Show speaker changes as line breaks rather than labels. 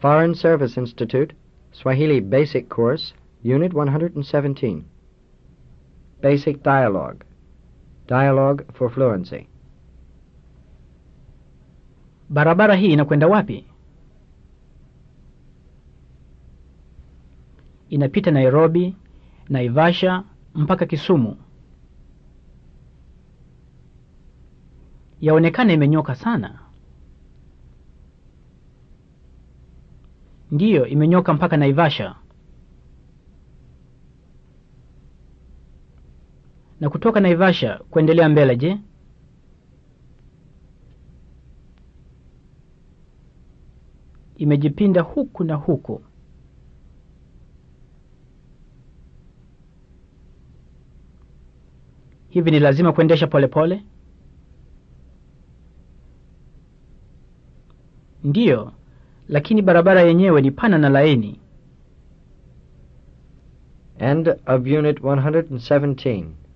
Foreign Service Institute, Swahili Basic Course, Unit 117. Basic Dialogue. Dialogue for Fluency.
Barabara hii inakwenda wapi? Inapita Nairobi, Naivasha mpaka Kisumu. Yaonekana imenyoka sana. Ndiyo, imenyoka mpaka Naivasha. Na kutoka Naivasha kuendelea mbele, je? Imejipinda huku na huku. Hivi ni lazima kuendesha polepole pole? Ndiyo, lakini barabara yenyewe ni pana na laini.
End of Unit 117.